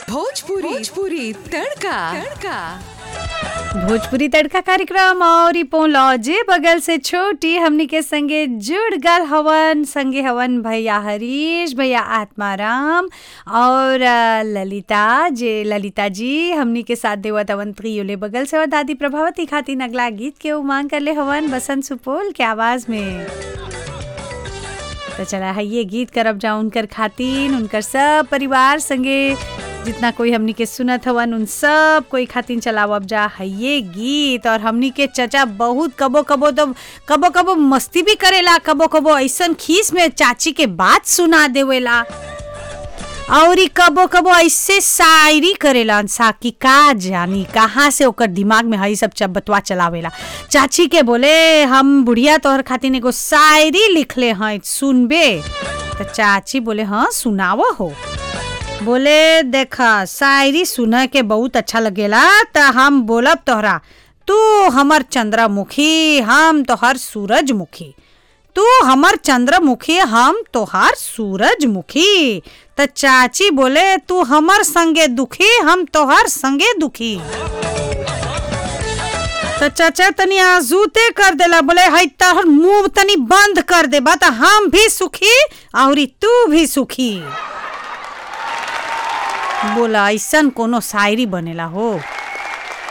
भोजपुरी भोजपुरी तड़का तड़का भोजपुरी तड़का कार्यक्रम और ई लॉजे बगल से छोटी हमनी के संगे जुड़ गल हवन संगे हवन भैया हरीश भैया आत्माराम और अ, ललिता जे ललिता जी हमनी के साथ देवत हवन त्रियोले बगल से और दादी प्रभावती खातिर अगला गीत के उमांग कर ले हवन बसंत सुपोल के आवाज में तो चला है ये गीत करब जाओ उनकर खातिन उनकर सब परिवार संगे जितना कोई हमनी के सुनत हवन उन सब कोई खातिन चलावब जा है ये गीत और हमनी के चचा बहुत कबो कबो तो कबो कबो मस्ती भी करेला कबो कबो ऐसन खीस में चाची के बात सुना देवेला और ई कबो कबो ऐसे शायरी करेला सा कि का जानी कहाँ से ओकर दिमाग में हई सब चबतवा चलावेला चाची के बोले हम बुढ़िया तोहर खातिर एगो शायरी लिखले हैं सुनबे तो चाची बोले हाँ सुनाव हो बोले देखा शायरी सुन के बहुत अच्छा लगेला त हम बोलब तोहरा तू हमर चंद्रमुखी हम तोहर सूरजमुखी तू हमर चंद्रमुखी हम तोहार सूरजमुखी त चाची बोले तू हमर संगे दुखी हम तोहार संगे दुखी त चाचा तनी आजूते कर देला बोले हई तोहर मुंह तनी बंद कर दे बा त हम भी सुखी और तू भी सुखी बोला ऐसन कोनो शायरी बनेला हो